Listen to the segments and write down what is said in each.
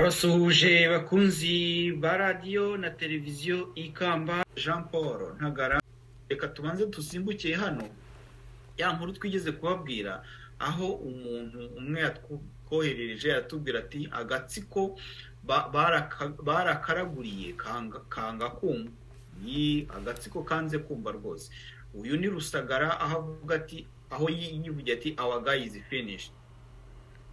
urabasuhuje bakunzi ba radiyo na televiziyo ikamba jean paul ntagara reka tubanze dusimbukiye hano ya nkuru twigeze kubabwira aho umuntu umwe yatwoherereje yatubwira ati agatsiko barakaraguriye kanga kumva ni agatsiko kanze kumva rwose uyu ni rusagara aho avuga ati aho yivugiye ati awa gayizi finishi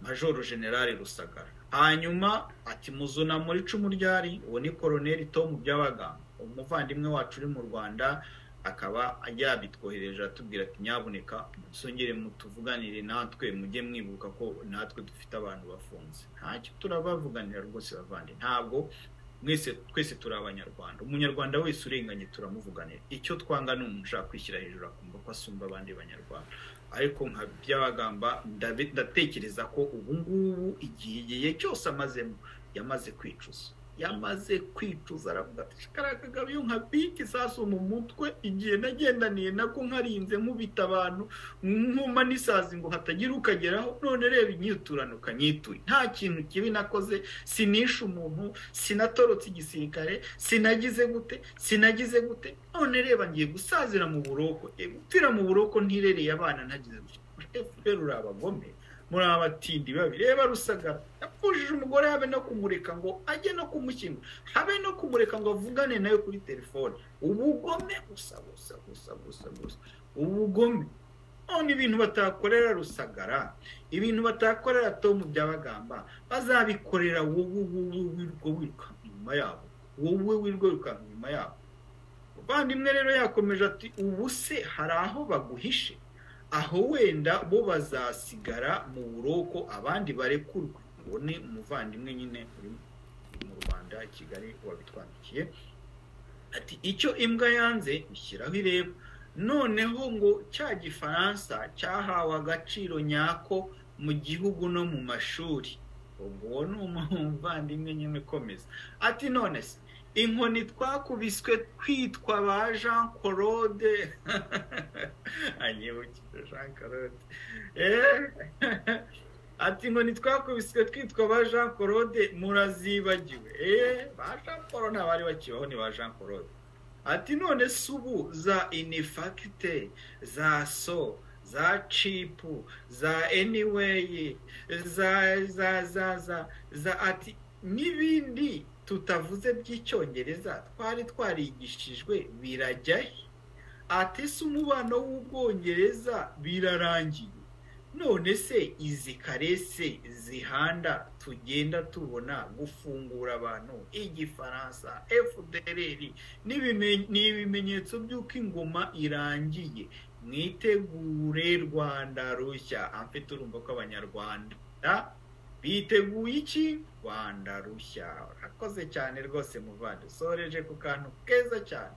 majoro generale rusagara hanyuma ati muzuna muri icumu ryari uwo ni koroneli tomu byabaganga umuvandimwe wacu uri mu rwanda akaba yabitwohereje atubwira ati nyabuneka musongere mutuvuganire natwe mujye mwibuka ko natwe dufite abantu bafunze ntacyo turabavuganira rwose bavande ntabwo mwese twese turi abanyarwanda umunyarwanda wese urenganye turamuvuganira icyo twanga ni umuntu ushaka kwishyira hejuru akumva ko asumba abandi banyarwanda ariko nka byabagamba ndatekereza ko ubu ngubu igihe cyose amazemo yamaze kwicuza yamaze kwicuza aravuga ati kariya kagabo iyo nka biki isasu mu mutwe igihe nagendaniye nako nkarinze nkubita abantu nkuma n'isazi ngo hatagira ukageraho none reba inyiturano ukanyituye nta kintu kibi nakoze sinishe umuntu sinatorotse igisirikare sinagize gute sinagize gute none reba ngiye gusazira mu buroko gupfira mu buroko ntirereye abana ntagize gutya rero uri abagome muri abatindi babi reba rusagara yapfushije umugore habe no kumureka ngo ajye no kumushyingura habe no kumureka ngo avugane nawe kuri telefone ubugome gusa gusa gusa gusa gusa ubugome none ibintu batakorera rusagara ibintu batakorera tomu byabagamba bazabikorera wowe wirwo wirukanka inyuma yabo wowe wirwo wirukanka inyuma yabo umuvandimwe rero yakomeje ati ubu se hari aho baguhishe aho wenda bo bazasigara mu buroko abandi barekurwe ngo ni umuvandimwe nyine uri mu rwanda kigali wabitwandikiye ati icyo imbwa yanze ishyiraho ireba noneho ngo cya gifaransa cyahawe agaciro nyako mu gihugu no mu mashuri ubwo ni umuvandimwe nyine ukomeza ati none se inkoni twakubiswe twitwa ba jean claude anyibukije jean claude ati inkoni twakubiswe twitwa ba jean claude murazibagiwe ba jean paul ntabari bakibaho ni ba jean claude ati none se ubu za inifakite za so za cipu za eniweyi za za za za za ati n'ibindi tutavuze by'icyongereza twari twarigishijwe birajyahe atese umubano w'ubwongereza birarangiye none se izi karese zihanda tugenda tubona gufungura abantu igifaransa fdr ni ibimenyetso by'uko ingoma irangiye mwitegure rwanda rushya amfite urumva ko abanyarwanda biteguye iki rwanda rushya urakoze cyane rwose muvande usoreje ku kantu keza cyane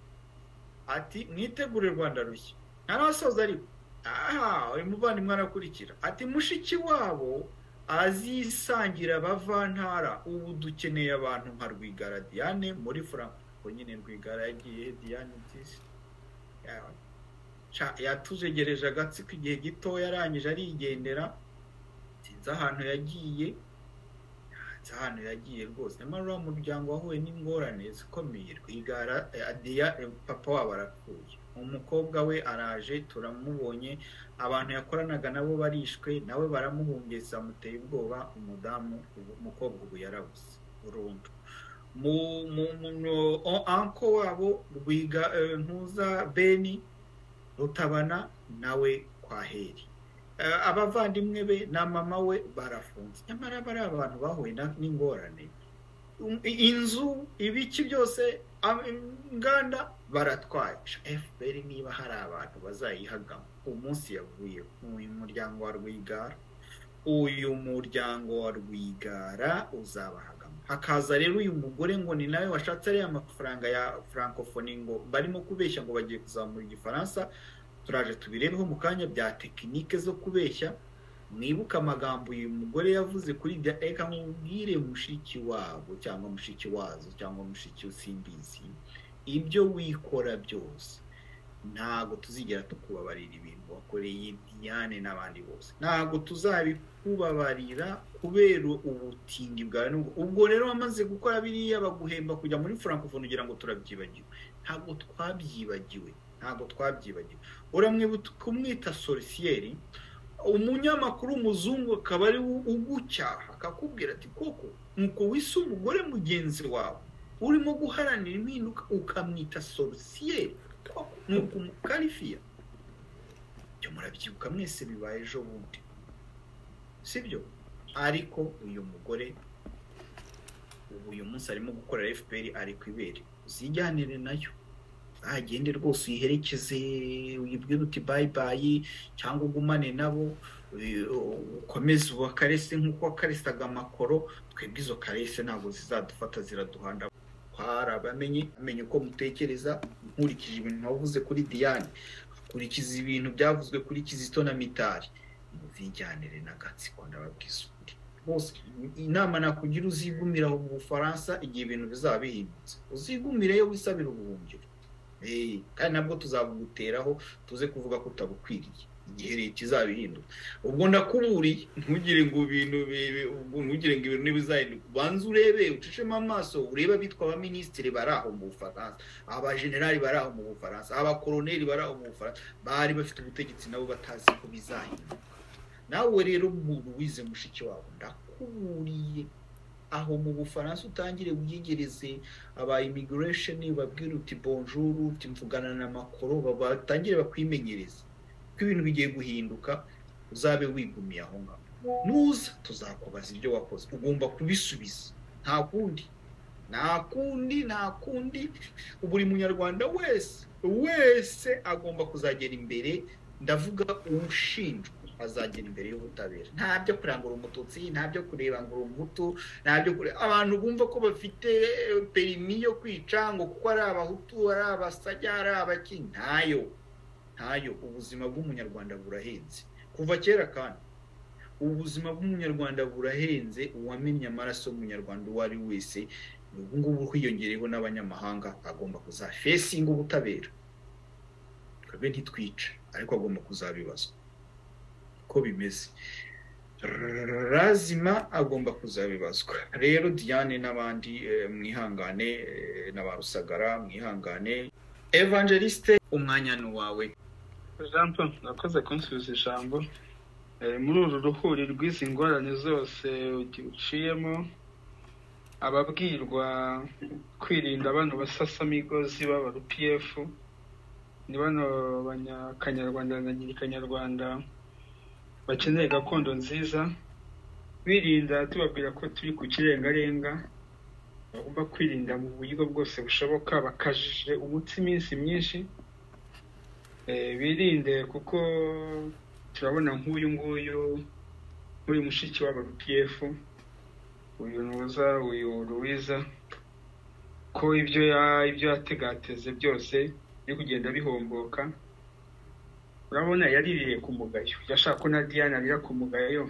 ati mwitegure rwanda rushya ntarasoza ariko aha uyu muvandimwe arakurikira ati mushiki wabo azisangira abavantara ubu dukeneye abantu nka rwigara diane muri franco nyine rwigara yagiye diane nziza yatujegereje agatsiko igihe gitoya arangije arigendera sinzi ahantu yagiye sinzi ahantu yagiye rwose nyamara uriya muryango wahuye n'ingorane zikomeye rwigara papa wabo arapfuye umukobwa we araje turamubonye abantu yakoranaga nabo barishwe nawe baramuhungeza amuteye ubwoba umudamu umukobwa ubu yarabuze burundu mu anko wabo rwiga ntuza beni rutabana nawe kwaheri abavandimwe be na mama we barafunze nyamara bari abantu bahuye n'ingorane inzu ibiki byose inganda baratwaye fpr niba hari abantu bazayihagamo umunsi yavuye uyu muryango wa rwigara uyu muryango wa rwigara uzabahagamo hakaza rero uyu mugore ngo ni nawe washatse ariya amafaranga ya francophonie ngo barimo kubeshya ngo bagiye kuzamura igifaransa turaje tubirebeho mu kanya bya tekinike zo kubeshya mwibuke amagambo uyu mugore yavuze kuri bya eka nkubwire mushiki wabo cyangwa mushiki wazo cyangwa mushiki usimbizi ibyo wikora byose ntabwo tuzigera tukubabarira ibintu wakoreye Diane n'abandi bose ntabwo tuzabikubabarira kubera ubutindi bwawe nubwo ubwo rero wamaze gukora biriya baguhemba kujya muri francophonie ugira ngo turabyibagiwe ntabwo twabyibagiwe ntabwo twabyibagiwe uramwibuka kumwita sorisiyeri umunyamakuru w'umuzungu akaba ari ugucyaha akakubwira ati koko nuko wise umugore mugenzi wawe urimo guharanira impinduka ukamwita sorisiyeri nuko umukarifiya ibyo murabyibuka mwese bibaye ejo bundi sibyo ariko uyu mugore ubu uyu munsi arimo gukorera fpr ari ku ibere uzijyanire nayo agende rwose uyiherekeze uyibwire uti bayibayi cyangwa ugumane nabo ukomeze ubakarese nk'uko wakaresaga amakoro twebwe izo karese ntabwo zizadufata ziraduhanda harabamenye amenye uko mutekereza nkurikije ibintu wavuze kuri diane akurikiza ibintu byavuzwe kuri kizito na mitari muzijyanire na gatsiko ndababwiza ukuri bose inama nakugira uzigumira mu bufaransa igihe ibintu bizaba bihindutse uzigumire yo wisabira ubuhungiro kandi nabwo tuzabuguteraho tuze kuvuga ko utabukwiriye igihe leta izabihinduka ubwo ndakuburiye ntugire ngo ibintu ntugire ngo ibintu ntibizahinduka ubanze urebe ucishemo amaso urebe abitwa abaminisitiri bari aho mu bufaransa abajenerali bari aho mu bufaransa abakoroneri bari aho mu bufaransa bari bafite ubutegetsi nabo batazi ko bizahinduka nawe rero umuntu wize mushiki wawe ndakuburiye aho mu bufaransa utangire wiyegereze aba immigration babwira uti bonjour uti mvugana na makoro batangire bakwimenyereze ko ibintu bigiye guhinduka uzabe wigumiye aho ngaho nuza tuzakubaza ibyo wakoze ugomba kubisubiza nta kundi nta kundi nta kundi buri munyarwanda wese wese agomba kuzagera imbere ndavuga ushinjwa azagera imbere y'ubutabera nta byo kureba ngo uri umututsi nta byo kureba ngo uri umutu nta byo kureba abantu bumva ko bafite perimi yo kwica ngo kuko ari abahutu ari abasajya ari abaki ntayo ntayo ubuzima bw'umunyarwanda burahenze kuva kera kandi ubuzima bw'umunyarwanda burahenze uwamenye amaraso y'umunyarwanda uwo ari wese ubu ngubu hiyongereyeho n'abanyamahanga agomba kuzafesinga ubutabera twebwe ntitwica ariko agomba kuzabibazwa uko bimeze razima agomba kuzabibazwa rero diane n'abandi mwihangane na ba rusagara mwihangane evangeliste umwanya ni uwawe jean paul urakoze kunsubiza ijambo muri uru ruhuri rw'izi ngorane zose uciyemo ababwirwa kwirinda abana basasamigozi baba rpf ni bano banyakanyarwanda na nyirikanyarwanda bakeneye gakondo nziza birinda tubabwira ko turi ku kirengarenga bagomba kwirinda mu buryo bwose bushoboka bakajije umutsi iminsi myinshi birinde kuko turabona nk'uyu nguyu nk'uyu mushiki wabo pf uyu ntuza uyu ruwiza ko ibyo ibyo yategateze byose biri kugenda bihomboka urabona yaririye ku mugayo yashaka ko na diane arira ku mugayo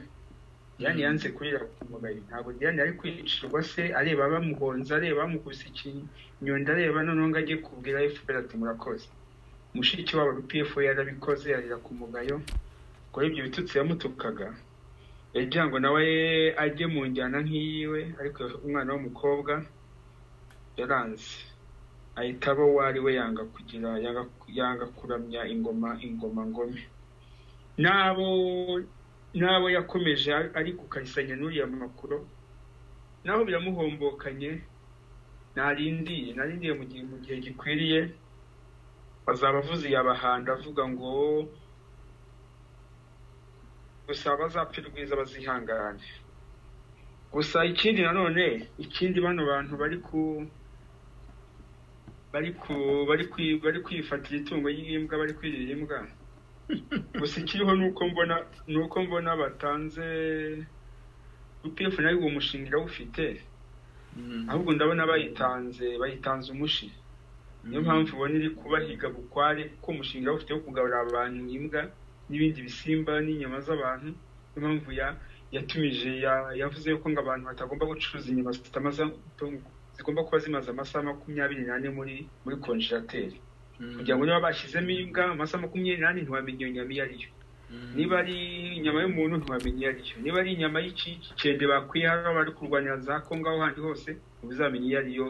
diane yanze kurira ku mugayo ntabwo diane yari kwicirwa se areba bamuhonze areba bamukubise ikinyonda areba noneho ngo ajye kubwira fpr ati murakoze mushiki wabo pf yarabikoze yarira ku mugayo ngo ibyo bitutsi yamutukaga yagira ngo nawe ajye mu njyana nk'iyiwe ariko umwana w'umukobwa yaranze ahita aba uwo ari we yanga kugira yanga kuramya ingoma ingoma ngome n'abo n'abo yakomeje ari gukarisanya n'uriya makuru n'aho biramuhombokanye narindiye narindiye mu gihe gikwiriye bazaba avuze iyabahanda avuga ngo gusa abazapfa rwiza bazihangane gusa ikindi nanone ikindi bano bantu bari ku bari ku bari kwifatira itungo ry'imbwa bari kwirira imbwa gusa ikiriho nuko mbona nuko mbona batanze upf nayo uwo mushinga irawufite ahubwo ndabona bayitanze bayitanze umushi niyo mpamvu ubona iri kubahiga bukware kuko umushinga ufite wo kugaburira abantu imbwa n'ibindi bisimba n'inyama z'abantu niyo mpamvu yatumije yavuze ko ngo abantu batagomba gucuruza inyama zigomba kuba zimaze amasaha makumyabiri n'ane muri muri konjerateri kugira ngo niba bashyizemo imbwa amasaha makumyabiri n'ane ntiwamenya iyo nyama iyo ari yo niba ari inyama y'umuntu ntiwamenya iyo ari yo niba ari inyama y'ikicende bakwiye hano bari kurwanira za kongo aho handi hose ntibuzamenye iyo ari yo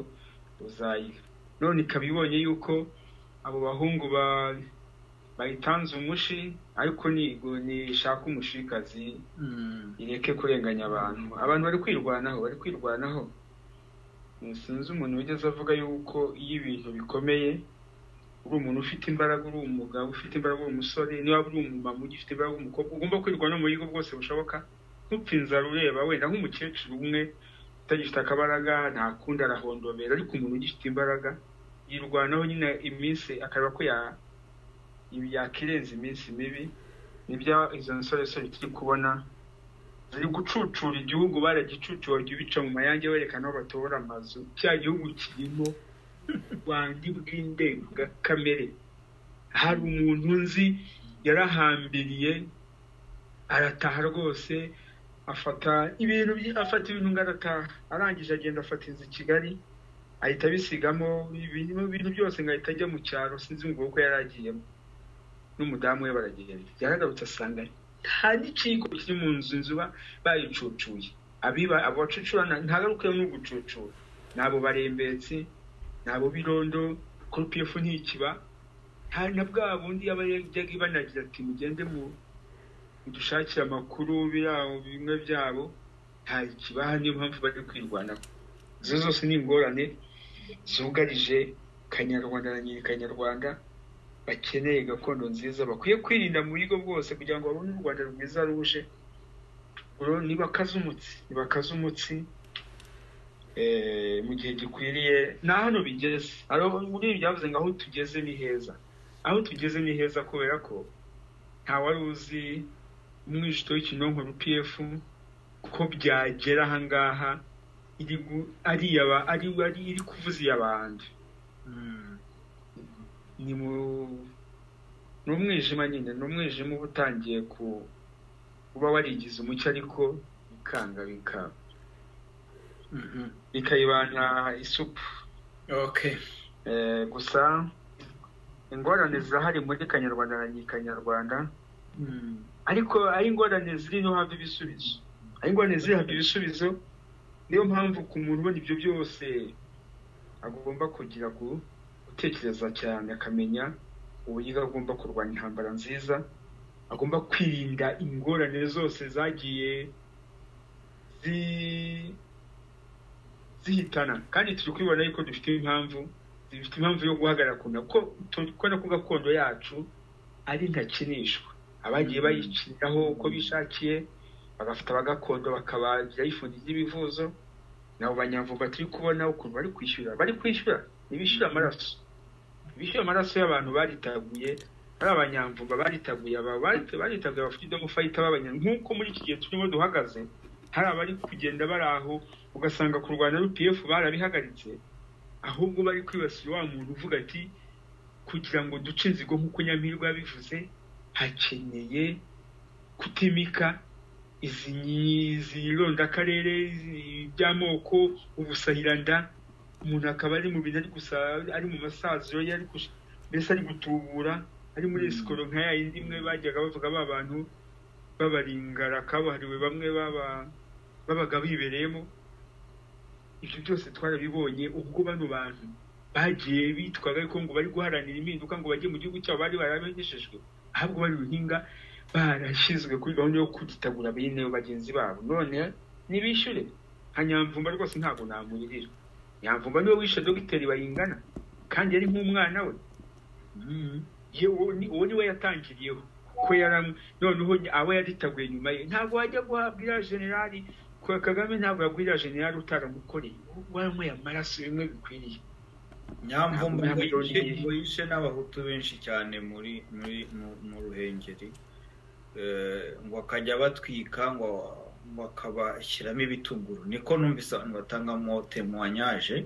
uzayira none ikaba ibonye yuko abo bahungu ba bayitanze umushi ariko nishaka umushikazi ireke kurenganya abantu abantu bari kwirwanaho bari kwirwanaho sinzi umuntu wigeze avuga yuko iyo ibintu bikomeye uri umuntu ufite imbaraga uri umugabo ufite imbaraga uri umusore niba uri umumama ugifite imbaraga umukobwa ugomba kwirwanaho mu buryo bwose bushoboka ntupfe inzara ureba wenda nk'umukecuru umwe utagifite akabaraga ntakundi arahondobera ariko umuntu ugifite imbaraga yirwanaho nyine iminsi akareba ko ya ibi yakirenza iminsi mibi nibyo izo nsoresore turi kubona ziri gucucura igihugu baragicucuye bajya bica mu mayange berekana aho batora amazu cya gihugu kirimo ubwandu bw'indengakamere hari umuntu nzi yarahambiriye arataha rwose afata ibintu afata ibintu ngo arataha arangije agenda afata inzu i kigali ahita abisigamo ibintu byose ngo ahita ajya mu cyaro sinzi ngo uko yari agiyemo n'umudamu we baragenda yaragarutse asanga nta giciko kiri mu nzu inzu bayicucuye abiba abo bacucura ntagaruke no gucucura nabo barembetsi nabo birondo korupiyefu ntikiba hari na bwa bundi aba yajyaga ibanagira ati mugende mu dushakire amakuru birabo bimwe byabo nta kibaha niyo mpamvu bari kwirwanaho izo zose ni ingorane zugarije kanyarwanda na nyiri kanyarwanda bakeneye gakondo nziza bakwiye kwirinda mu buryo bwose kugira ngo babone u rwanda rwiza ruje nibakaze umutsi nibakaze umutsi mu gihe gikwiriye nta hano bigeze muri ibi byavuze ngo aho tugeze ni heza aho tugeze ni heza kubera ko nta wari uzi umwijito w'ikinonko rpf ko byagera ahangaha iri kuvuza iy'abandi ni mu ni umwijima nyine ni umwijima uba utangiye kuba warigize umucyo ariko bikanga bikaba bikayibana isupu gusa ingorane zirahari muri kanyarwanda na nyikanyarwanda ariko ari ingorane ziri no hafi ibisubizo ari ingorane ziri hafi ibisubizo niyo mpamvu ku muntu ubona ibyo byose agomba kugira ku gutekereza cyane akamenya uburyo agomba kurwanya intambara nziza agomba kwirinda ingorane zose zagiye zihitana kandi turi kubibona yuko dufite impamvu zifite impamvu yo guhagarara ko kubona ko gakondo yacu ari ntakinishwa abagiye bayikiniraho uko bishakiye bagafata abagakondo bakabagira yifungiza ibivuzo nabo banyamvuga turi kubona ukuntu bari kwishyura bari kwishyura ntibishyura amaraso bishyura amaraso y'abantu baritaguye ari abanyamvuga baritaguye baritaguye bafite idomo fayita b'abanyamvuga nk'uko muri iki gihe turimo duhagaze hari abari kugenda bari aho ugasanga ku rwanda rpf barabihagaritse ahubwo bari kwibasira wa muntu uvuga ati kugira ngo duce inzigo nk'uko nyampirwa yabivuze hakeneye kutimika izi rondakarere by'amoko ubusahiranda umuntu akaba ari mu bintu ari gusa ari mu masaziro ye mbese ari gutubura ari muri sikoro nka ya yindi imwe bajyaga bavuga ba bantu b'abaringara kabuhariwe bamwe babaga bibereyemo ibyo byose twarabibonye ubwo bano bantu bagiye bitwaga ariko ngo bari guharanira impinduka ngo bajye mu gihugu cyabo bari barabegeshejwe ahubwo bari ruhinga barashyizwe kuri gahunda yo kugitagura bene bagenzi babo none ntibishyure nka nyamvumba rwose ntabwo namuririra nyamvumba niwe wishe dogiteri bayingana kandi yari nk'umwana we uwo niwe yatangiriyeho ko yari noneho abo yaritaguye nyuma ye ntabwo wajya guhabwa iriya generali kwa kagame ntabwo yagurira generali utaramukoreye wamuye amaraso bimwe bikwiriye nyamvumba ngo yishe n'abahutu benshi cyane muri muri mu ruhengeri ngo akajya batwika ngo bakabashyiramo ibitunguru niko numvise abantu batangamo temwanyaje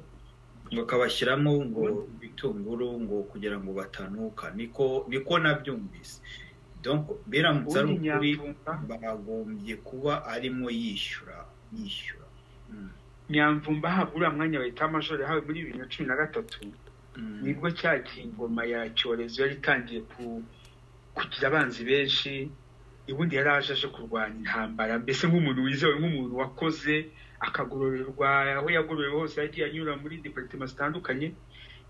ngo akabashyiramo ngo ibitunguru ngo kugira ngo batanuka niko niko nabyumvise biramutse ari ukuri bagombye kuba arimo yishyura yishyura nyamvumba ahabwa uriya mwanya bayita amajoro yahawe muri bibiri na cumi na gatatu nibwo cya kingoma ya cyorezo yari itangiye ku- kugira abanzi benshi ubundi yari aje aje kurwanya intambara mbese nk'umuntu wizewe nk'umuntu wakoze akagororerwa aho yagororewe hose yagiye anyura muri departement zitandukanye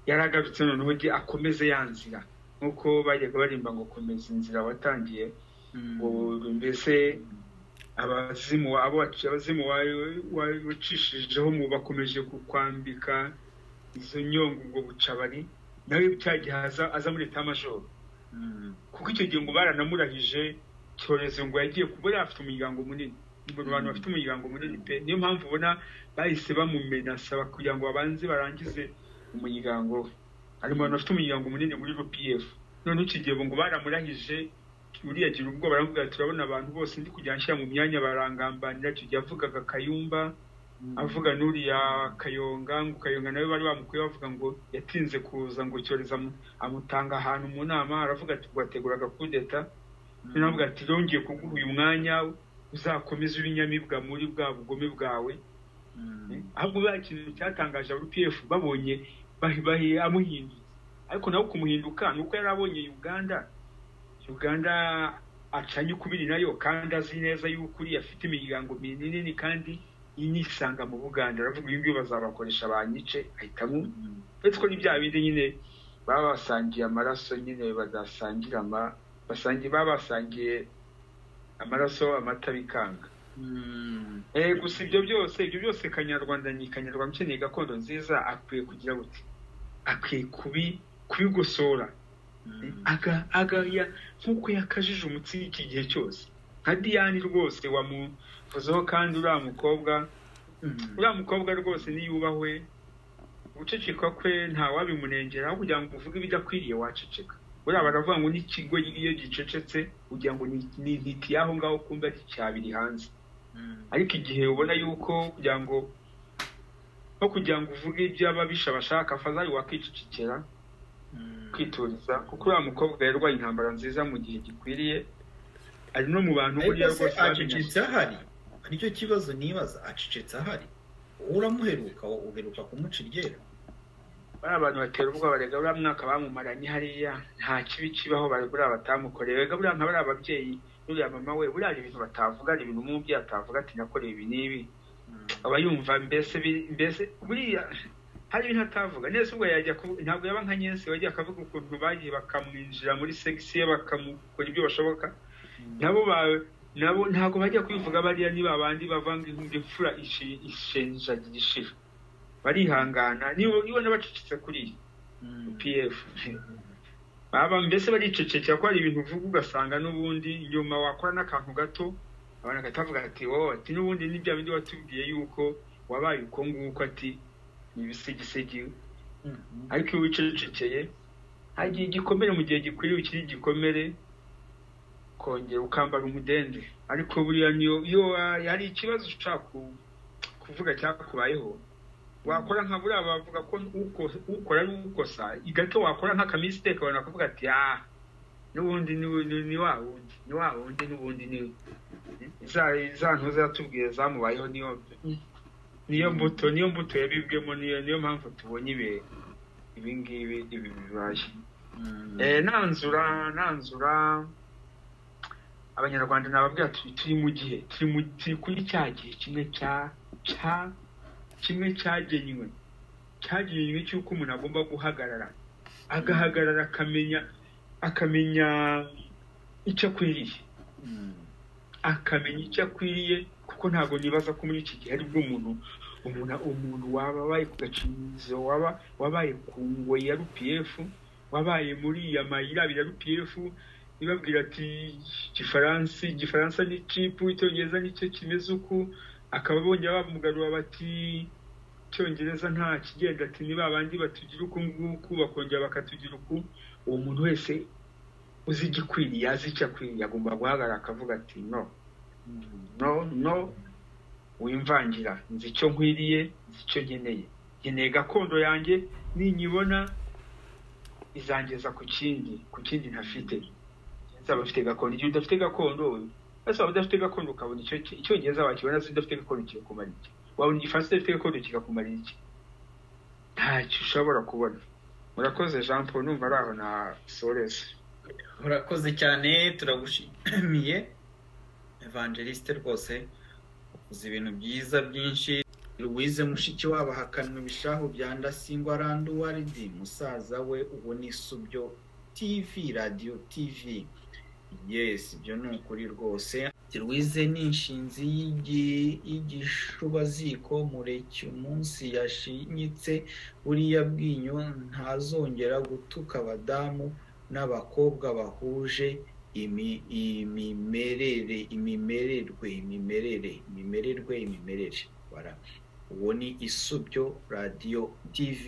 yari agarutse noneho agiye akomeze ya nzira nk'uko bajyaga barimba ngo komeza inzira watangiye ubu mbese abazimu abo waci- abazimu wawe- wawe wacishijeho mu bakomeje kukwambika izo nyongo ubwo bucabari nawe cya gihe aza- aza muri leta majoro kuko icyo gihe ngo baranamurahije cyorezo ngo yagiye kuba yari afite umuryango munini ngo abantu bafite umuryango munini pe niyo mpamvu ubona bahise bamumenasa kugira ngo babanze barangize umuryango we hari mu bantu bafite umuryango munini muri rpf noneho icyo gihe ngo baramurahije uriya agira ubwoba aramubwira ati urabona abantu bose ndi kujya nshyira mu myanya barangambanira icyo gihe avugaga kayumba avuga n'uriya kayonga ngo kayonga nawe bari bamukuye bavuga ngo yatinze kuza ngo cyorezo amu- amutanga ahantu mu nama aravuga ati ngo ateguraga kudeta noneho avuga ati yongeye kuguha uyu mwanya uzakomeze ibinyamibwa muri bwa bugome bwawe ahubwo buriya kintu cyatangaje aba pf babonye bahi- bahi- amuhindutse ariko nawe kumuhinduka ni uko yari abonye uganda uganda acanye ukubiri nayo kandi azi neza yuko uriya afite imiryango minini kandi inisanga mu buganda aravuga uyu nguyu bazabakoresha banyice ahitamo uretse ko ni bya bindi nyine baba basangiye amaraso nyine badasangira ama basangiye baba basangiye amaraso amata bikanga Eh, gusa ibyo byose ibyo byose kanyarwanda ni kanyarwanda ukeneye gakondo nziza akwiye kugira gute akwiye kubi kubigosora aga aga ya nk'uko yakajije umutsi iki gihe cyose nka diyani rwose wamuvuzeho kandi uriya mukobwa uriya mukobwa rwose niyubahwe guceceka kwe ntawabimunengera aho kugira ngo uvuge ibidakwiriye waceceka buriya baravuga ngo n'ikigo iyo gicecetse ugira ngo ni- ni intiti y'aho ngaho kumva cyabiri hanze ariko igihe ubona yuko kugira ngo no kugira ngo uvuge ibyo ababisha bashaka fazari wakicecekera kwituriza kuko uriya mukobwa yarwaye intambara nziza mu gihe gikwiriye ari no mu bantu ariko buriya se rwose babimenye. acecetse ahari nicyo kibazo nibaza acecetse ahari wowe uramuheruka wowe uheruka kumuca iryera bariya bantu batera ubwoba rega buriya mwaka bamumaranye hariya nta kibi kibaho bari buriya batamukoreye rega buriya nka bariya ababyeyi n'uriya mama we buriya hari ibintu batavuga hari ibintu umubyeyi atavuga ati nakoreye ibi n'ibi aba yumva mbese bi- mbese buriya hari ibintu atavuga neza ubwo yajya kuvu- ntabwo yaba nka nyensi wagiye akavuga ukuntu bagiye bakamwinjira muri segisi ye bakamukora ibyo bashoboka nabo bawe nabo ntabwo bajya kubivuga bariya ni babandi bavanga inkuru imfura ishi- ishenjagira ishira barihangana niba ubona bacecetse kuriya pf baba mbese baricecekera ko hari ibintu uvuga ugasanga n'ubundi nyuma wakora n'akantu gato abantu bakatavuga ati wowe ati n'ubundi ni bya bindi watubwiye yuko wabaye uko nguko ati ni ibisigisigi ariko iyo wicecekeye hagiye igikomere mu gihe gikwiriye ukiri igikomere kongera ukambara umudende ariko buriya niyo iyo wa- hari ikibazo ushaka ku- kuvuga cyakubayeho wakora nka buriya bavuga ko uko- ukora ari ukosa gato wakora nk'akamise abantu bakavuga ati ah n'ubundi ni ni- ni wa wundi ni wa wundi n'ubundi ni za za ntuza yatubwiye zamubayeho niyo niyo mbuto niyo mbuto yabibwemo niyo niyo mpamvu tubonye ibi ibi ngibi ibi bibaye Eh, nanzura nanzura abanyarwanda nababwira turi turi mu gihe turi mu turi kuri cya gihe kimwe cya cya kimwe cyagenywe cyagenywe cy'uko umuntu agomba guhagarara agahagarara akamenya akamenya icyo akwiriye akamenya icyo akwiriye kuko ntabwo nibaza ko muri iki gihe aribwo umuntu umuntu umuntu waba wabaye ku gacirizo waba wabaye ku ngoyi ya rpf wabaye muri ya mayira abiri ya rpf ibabwira ati igifaransa igifaransa ni cipu icyongereza nicyo kimeze uku akaba bongera bamugarura bati icyongereza nta kigenda ati ni babandi batugira uku nguku bakongera bakatugira uku uwo muntu wese uzi igikwiriye azi icyo akwiriye agomba guhagarara akavuga ati no no no wimvangira nzi icyo nkwiriye nzi icyo nkeneye nkeneye gakondo yanjye ninyibona izangeza ku kindi ku kindi ntafite nzaba afite gakondo igihe udafite gakondo ese waba udafite gakondo ukabona icyo icyongereza wakibona se udafite gakondo kikakumara iki wabona igifaransa udafite gakondo kikakumara iki ntacyo ushobora kubona murakoze jean paul numva ari aho na soreze urakoze cyane turagushimiye evangeliste rwose uzi ibintu byiza byinshi louise mushikiwabo ahakanwa ibishahu bya ndasingwa randuwaridi musaza we ubu ni subyo tv radiyo tv yes ibyo ni ukuri rwose louise ni inshinzi y'igi- y'igishubaziko mureke umunsi yashinyitse buriya bwinyo ntazongera gutuka abadamu n'abakobwa bahuje imi- imimerere imimererwe imimerere imimererwe imimerere bara uwo ni isubyo radiyo tv